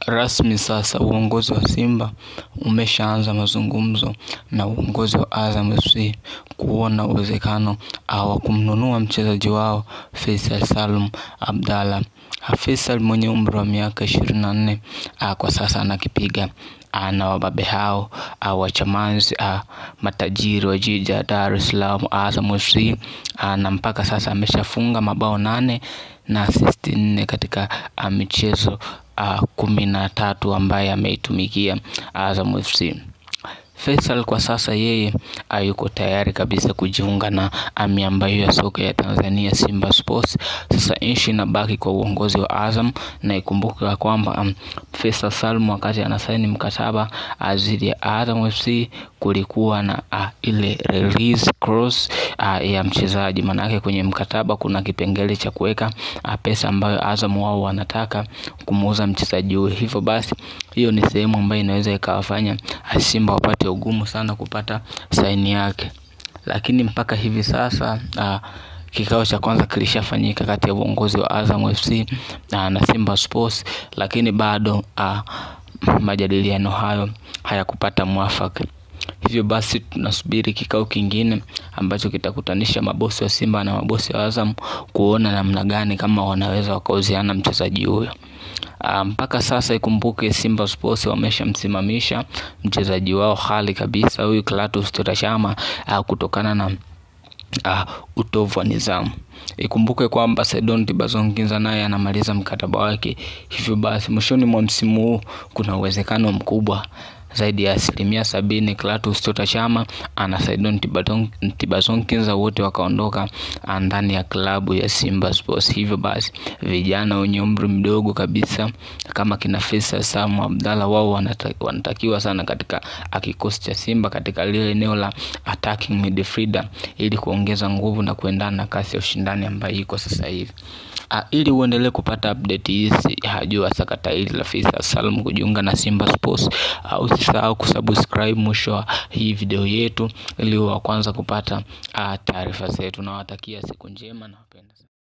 Rasmi sasa uongozi wa Simba umeshaanza mazungumzo na uongozi wa Azam FC kuona uwezekano wa kumnunua mchezaji wao Faisal Salum Abdalla. Faisal mwenye umri wa miaka ishirini na nne kwa sasa anakipiga na wababe hao wachamanzi matajiri wa jiji la Dar es Salaam Azam FC, na mpaka sasa ameshafunga mabao nane na asisti nne katika michezo kumi na tatu ambaye ameitumikia Azam FC. Faisal kwa sasa yeye yuko tayari kabisa kujiunga na miamba hiyo ya soka ya Tanzania Simba Sports. Sasa nchi inabaki kwa uongozi wa Azam, na ikumbuke kwamba Faisal Salum wakati anasaini mkataba dhidi ya Azam FC kulikuwa na ile release clause ya mchezaji, maanake kwenye mkataba kuna kipengele cha kuweka pesa ambayo Azam wao wanataka kumuuza mchezaji huyo. Hivyo basi hiyo ni sehemu ambayo inaweza ikawafanya Simba wapate ugumu sana kupata saini yake, lakini mpaka hivi sasa kikao cha kwanza kilishafanyika kati ya uongozi wa Azam FC na Simba Sports, lakini bado majadiliano hayo hayakupata mwafaka. Hivyo basi tunasubiri kikao kingine ambacho kitakutanisha mabosi wa Simba na mabosi wa Azam kuona namna gani kama wanaweza wakauziana mchezaji huyo. Mpaka sasa ikumbuke Simba Sports wameshamsimamisha mchezaji wao hali kabisa huyu Clatous Chota Chama kutokana na utovu wa nidhamu. Ikumbuke kwamba Saidon Tibazonginza naye anamaliza mkataba wake, hivyo basi mwishoni mwa msimu huu kuna uwezekano mkubwa zaidi ya asilimia sabini Clatous Chota Chama na Saidon Tibazonginza wote wakaondoka ndani ya klabu ya Simba Sports. Hivyo basi vijana wenye umri mdogo kabisa kama kina Faisal Salum Abdalla wao wanatakiwa sana katika kikosi cha Simba katika lile eneo la attacking midfielder ili kuongeza nguvu na kuendana na kasi ya ushindani ambayo iko sasa hivi. Ili uendelee kupata update hizi juu ya sakata hili la Faisal Salum kujiunga na Simba Sports, usisahau kusubscribe mwisho wa hii video yetu ili wa kwanza kupata taarifa zetu. Nawatakia siku njema na wapenda.